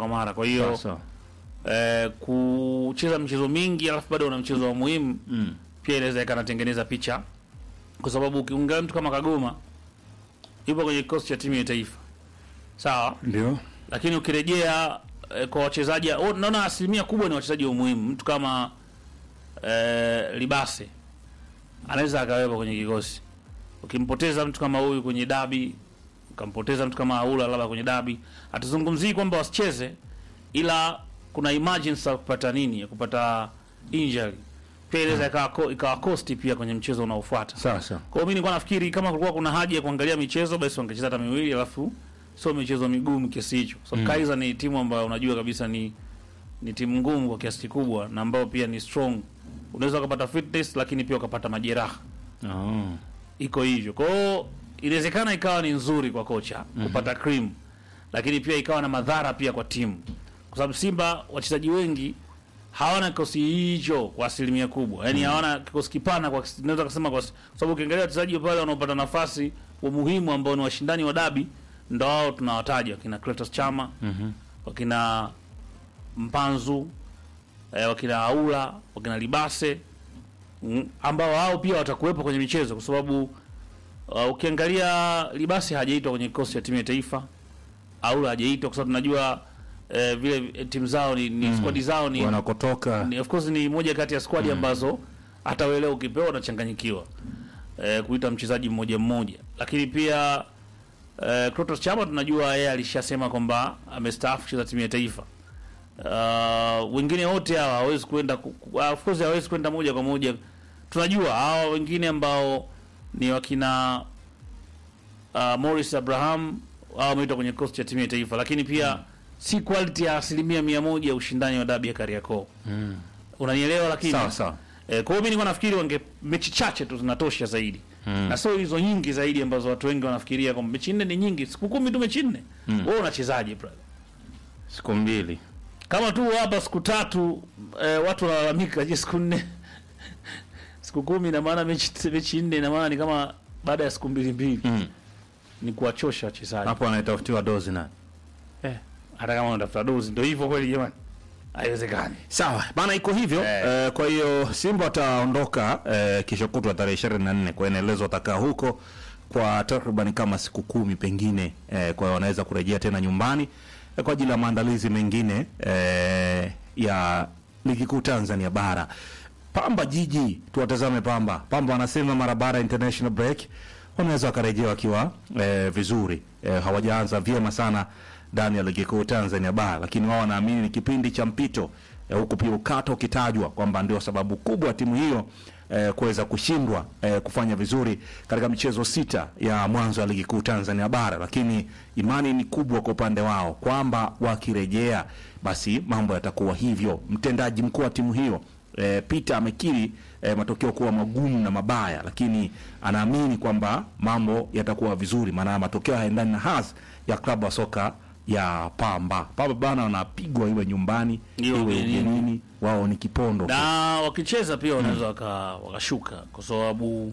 kwa mara. Kwa hiyo Sawa. eh, kucheza michezo mingi alafu bado una mchezo wa muhimu Mm. pia inaweza ikanatengeneza picha, kwa sababu ukiunga mtu kama Kagoma yupo kwenye kikosi cha timu ya taifa sawa, Ndio. lakini ukirejea eh, kwa wachezaji oh, naona asilimia kubwa ni wachezaji wa muhimu. Mtu kama eh, Libase anaweza akawepo kwenye kikosi. Ukimpoteza mtu kama huyu kwenye dabi, ukampoteza mtu kama Aula labda kwenye dabi, hatuzungumzii kwamba wasicheze, ila kuna emergency ya kupata nini, ya kupata injury pia inaweza ikawa ko- ikawa cost pia kwenye mchezo unaofuata. Sawa sawa. Kwa hiyo mimi nilikuwa nafikiri kama kulikuwa kuna haja ya kuangalia michezo basi wangecheza hata miwili alafu sio michezo migumu kiasi hicho. So Mm. Kaizer ni timu ambayo unajua kabisa ni ni timu ngumu kwa kiasi kikubwa na ambayo pia ni strong. Unaweza ukapata fitness lakini pia ukapata majeraha. Oh. Iko hivyo. Kwa hiyo inawezekana ikawa ni nzuri kwa kocha kupata cream lakini pia ikawa na madhara pia kwa timu. Kwa sababu Simba wachezaji wengi hawana kikosi hicho kwa asilimia kubwa, yaani hawana kikosi kipana kwa naweza kusema kwa kwa sababu ukiangalia wachezaji pale wanaopata nafasi wa muhimu ambao ni washindani wa dabi ndo hao tunawataja wakina Clatous Chama Mhm. wakina Mpanzu eh, wakina Aula wakina Libase mm, ambao hao pia watakuwepo kwenye michezo kwa sababu uh, ukiangalia Libase hajaitwa kwenye kikosi cha timu ya taifa, Aula hajaitwa kwa sababu tunajua eh, vile eh, timu zao ni, ni squad zao ni Wanakotoka. ni, of course ni moja kati ya squad ambazo hata wewe leo ukipewa unachanganyikiwa eh, kuita mchezaji mmoja mmoja, lakini pia eh, Clatous Chama tunajua yeye alishasema kwamba amestaafu kucheza timu ya taifa. Uh, wengine wote hawa hawezi kwenda ku- ku- of course hawezi kwenda moja kwa moja. Tunajua hawa wengine ambao ni wakina uh, Morris Abraham hao wameitwa kwenye kikosi cha timu ya taifa, lakini pia si quality ya asilimia mia moja ya ushindani wa dabi ya Kariakoo. Mm. Unanielewa? Lakini Sawa sawa. eh, kwa hiyo mimi nilikuwa nafikiri wange mechi chache tu zinatosha zaidi Mm. na sio hizo nyingi zaidi ambazo watu wengi wanafikiria kwamba mechi nne ni nyingi. Siku kumi tu mechi nne, Mm. wewe unachezaje brother? Siku mbili. Kama tu hapa siku tatu eh, watu wanalalamika, je, siku nne siku kumi ina maana mechi mechi nne ina maana ni kama baada ya siku mbili mbili Mm. ni kuwachosha wachezaji Hapo anaitafutiwa dozi na. eh, hata kama unatafuta dozi ndio hivyo kweli jamani, haiwezekani. Sawa bana, iko hivyo Eh. eh. kwa hiyo Simba wataondoka eh, kesho kutwa tarehe ishirini na nne kwa inaelezwa watakaa huko kwa takriban kama siku kumi pengine eh, kwa hiyo wanaweza kurejea tena nyumbani eh, kwa ajili ya maandalizi mengine eh, ya ligi kuu Tanzania bara. Pamba Jiji, tuwatazame Pamba. Pamba wanasema mara baada ya international break wanaweza wakarejea wakiwa eh, vizuri eh, hawajaanza vyema sana ndani ya ligi kuu Tanzania bara, lakini wao wanaamini ni kipindi cha mpito eh, huku pia ukata ukitajwa kwamba ndio sababu kubwa ya timu hiyo eh, kuweza kushindwa eh, kufanya vizuri katika michezo sita ya mwanzo wa ligi kuu Tanzania bara, lakini imani ni kubwa kwa upande wao kwamba wakirejea basi mambo yatakuwa hivyo. Mtendaji mkuu wa timu hiyo e, Peter amekiri e, matokeo kuwa magumu na mabaya, lakini anaamini kwamba mambo yatakuwa vizuri, maana matokeo hayaendani na hasi ya klabu ya soka ya Pamba. Pamba bana wanapigwa iwe nyumbani Iwe iwe ugenini. ugenini, wao ni kipondo. na wakicheza pia wanaweza waka, wakashuka kwa sababu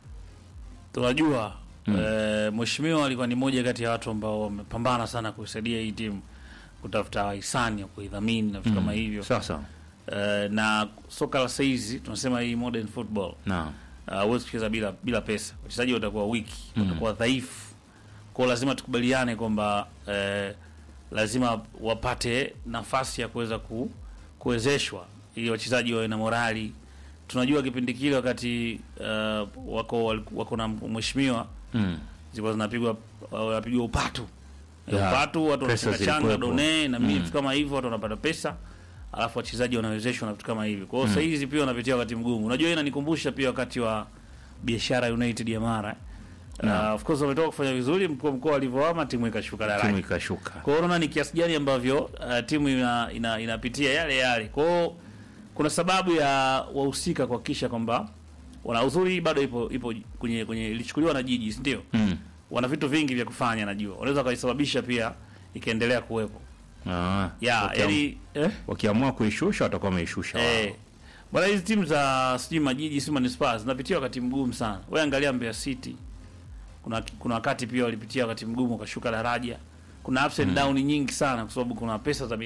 tunajua eh, mheshimiwa alikuwa ni moja kati ya watu ambao wamepambana sana kuisaidia hii timu kutafuta hisani ya kuidhamini na vitu kama hivyo Sasa eh, na soka la saizi tunasema hii modern football na uh, huwezi kucheza bila bila pesa. Wachezaji watakuwa wiki, watakuwa dhaifu, kwa hiyo lazima tukubaliane kwamba eh, lazima wapate nafasi ya kuweza ku, kuwezeshwa ili wachezaji wawe na morali. Tunajua kipindi kile wakati uh, wako wako na mheshimiwa mm. zilikuwa zinapigwa wanapigwa upatu Yeah. upatu, watu Pesa wanachanga changa zilikuwepo. done na Mm. vitu kama hivyo, watu wanapata pesa, alafu wachezaji wanawezeshwa na vitu kama hivyo. Kwa hiyo sasa hizi pia wanapitia wakati mgumu. Unajua, hii inanikumbusha pia wakati wa biashara United ya Mara Yeah. uh, of course wametoka kufanya vizuri, mkuu wa mkoa alivyohama timu ikashuka timu daraja. ikashuka. Kwa hiyo unaona ni kiasi gani ambavyo uh, timu ina, ina, inapitia yale yale. Kwa hiyo kuna sababu ya wahusika kuhakikisha kwamba wana uzuri bado ipo ipo kwenye kwenye ilichukuliwa na jiji, si ndio? Mm. wana vitu vingi vya kufanya, najua wanaweza wakaisababisha pia ikaendelea kuwepo Ah, ya wakiam- yani eh, wakiamua kuishusha watakuwa wameishusha wao. eh, bwana, hizi timu za sijui majiji sijui manispaa zinapitia wakati mgumu sana. Wewe angalia Mbeya City, kuna kuna wakati pia walipitia wakati mgumu wakashuka daraja. Kuna ups and down nyingi sana, kwa sababu kuna pesa za